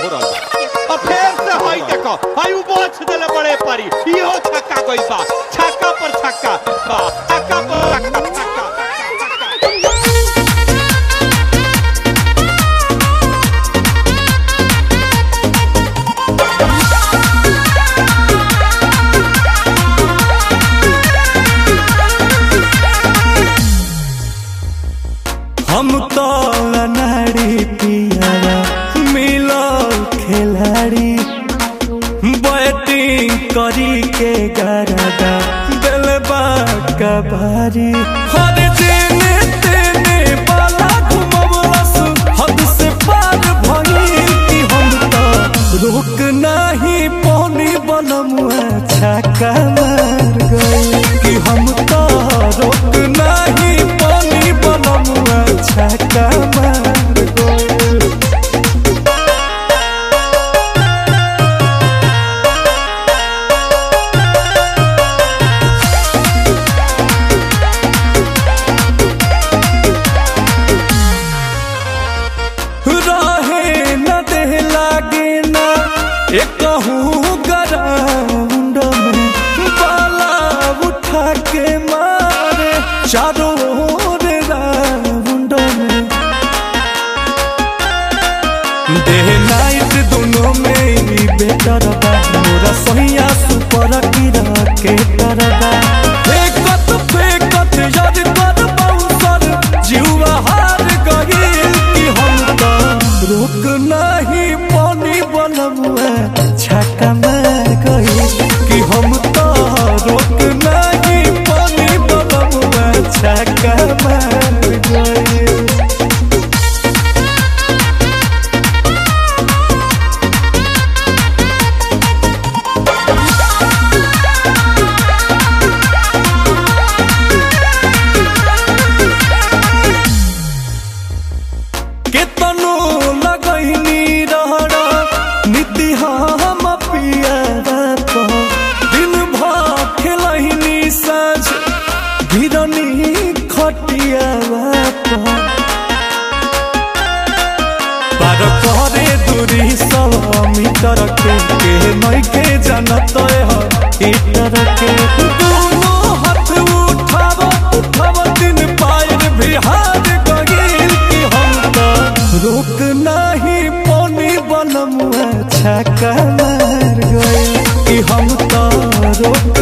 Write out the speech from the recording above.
हो रहल बा और फिर से हई देखो हई उ बोछ देले बड़े पारी इहो छक्का गई बा छक्का पर छक्का बा छक्का पर छक्का छक्का हम तो नारी पियारा मिलो खिलाड़ी बैटिंग करी के गरदा दिलबा कबारी हर जेने तेने बाला घुमवलस हद से पार भइल कि हम तो रोक नहीं पानी बनमुआ छक्का मार गई कि हम तो रोक नहीं पानी बनमुआ छक्का मार गई रहे न दे लागे ना एक ग्राउंड में बाला उठा के मारे चारों ओर राउंड में डे नाइट दोनों में ही बेटर बा मोरा सहिया सुपर कीरा के तरबा फेकत फेकत याद कर बाउंसर जीवा हार गइल कि हम तो रोक नहीं पानी बनमुआ छक्का मार गइल कि हम तो रोक नहीं पानी बनमुआ छक्का मार गइल केतनो लगैनी रहरा नीति हम पिया दिन भर खेलैनी साँझ भिरनी खटिया पार करे दूरी सौ मीटर के के नइखे जानत है हीटर के दोनों हाथ उठाव उठाव दिन पायर बिहार गइल कि हम तो रोक नहीं पानी बनमुआ छक्का मार गइल कि हम तो रोक